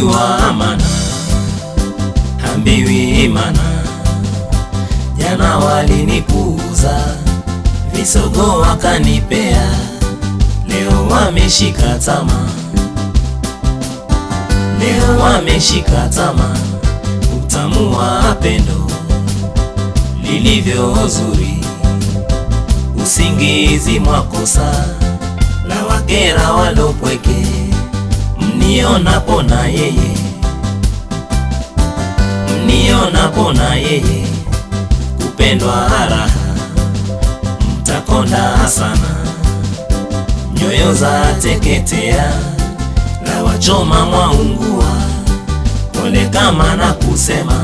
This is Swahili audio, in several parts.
Nasojua amana hambiwi imana, jana walinipuuza, visogo wakanipea, leo wameshika tama, leo wameshika tama, utamu wa pendo lilivyo zuri, usingizi mwakosa la wakera walopweke, mnionapo na yeye mnionapo na yeye kupendwa raha, mtakonda sana, nyoyo za teketea, la wachoma mwaungua, pole kama na kusema,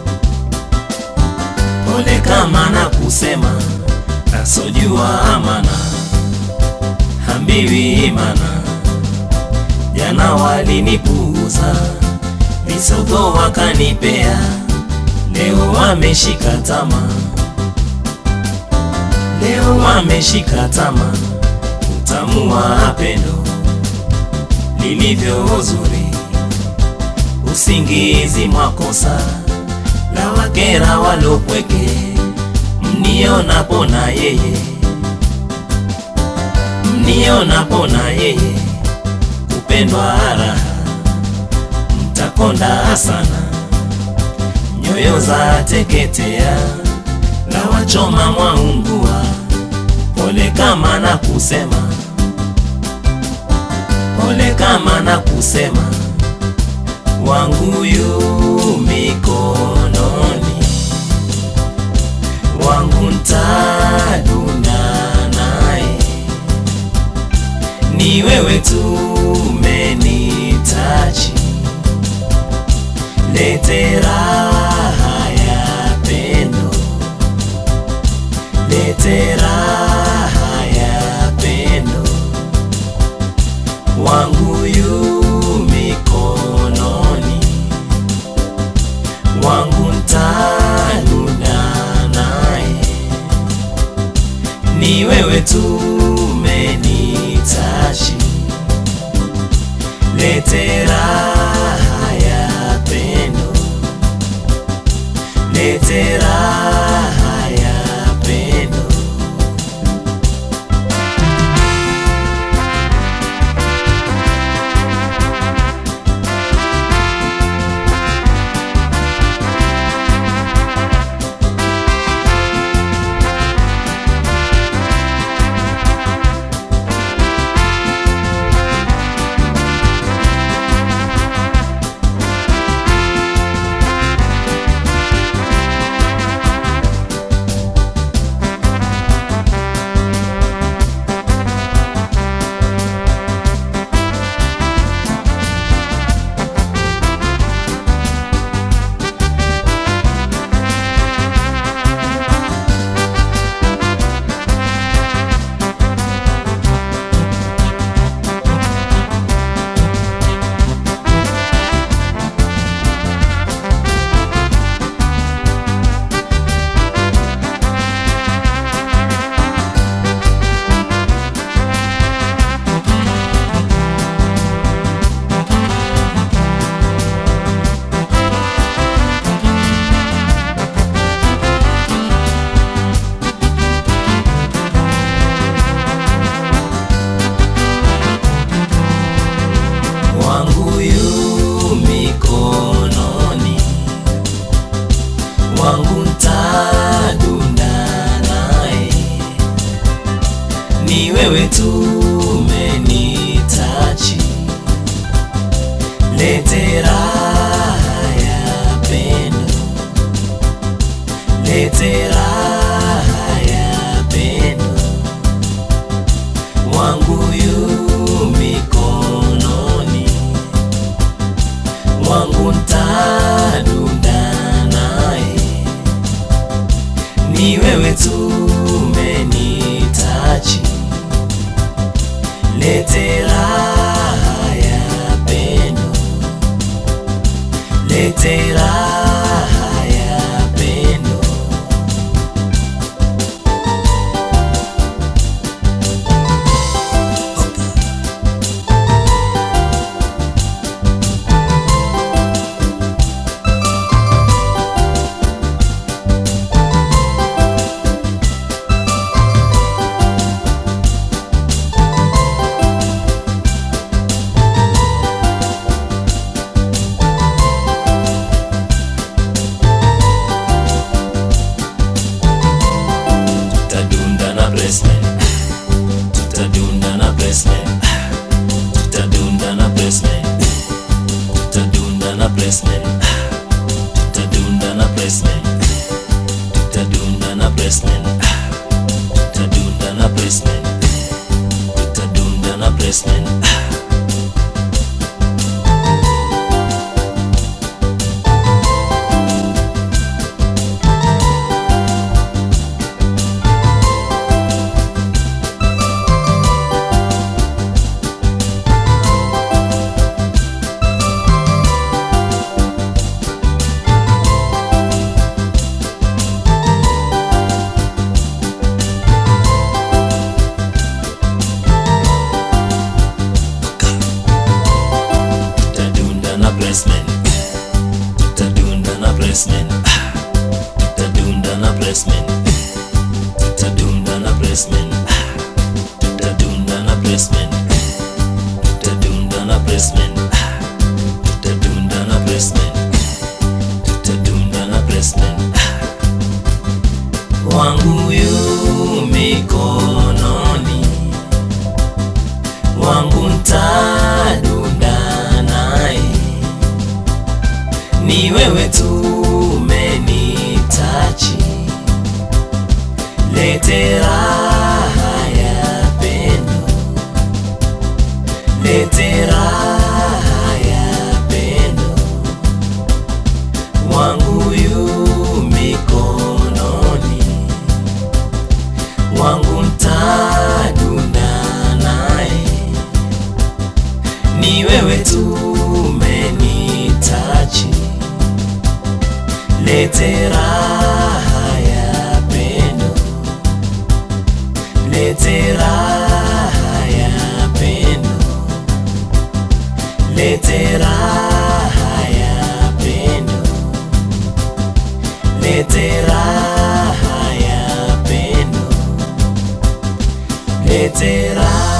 pole kama na kusema, nasojua amana hambiwi imana, jana walinipuuza visogo wakanipea, leo wameshika tama, leo wameshika tama, utamu wa pendo lilivyo zuri, usingizi mwakosa, la wakera walopweke, mnionapo na yeye, mnionapo na yeye, kupendwa raha mtakonda sana, nyoyo za teketea, la wachoma mwaungua, pole kama na kusema, pole kama na kusema, wangu yu mikononi, wangu ntadunda naye, ni wewe tu umenitaji lete raha ya pendo, lete raha ya pendo, wangu yu mikononi, wangu ntanuna naye, ni wewe tu umenitaji, lete raha ya pendo, lete raha ya pendo. wangu yu mikononi, wangu ntadunda naye, ni wewe tu umenitaji, lete raha ya pendo, lete raha ya pendo, wangu yu mikononi wangu ntadunda naye, ni wewe tu umenitaji, lete raha ya pendo, lete raha ya pendo. placement tutadunda na placement tutadunda na placement tutadunda na placement tutadunda na placement tutadunda na placement tutadunda na placement tutadunda na placement tutadunda na placement tutadunda na placement tutadunda na placement tutadunda na placement tutadunda na placement wangu yu mikononi wangu ntadunda naye ni wewe tu umenitachi lete raha ya pendo lete raha ya pendo wangu yu mikononi wangu ntadunda naye ni wewe tu umenitachi lete raha ya pendo lete raha ya pendo lete raha ya pendo lete raha ya pendo lete raha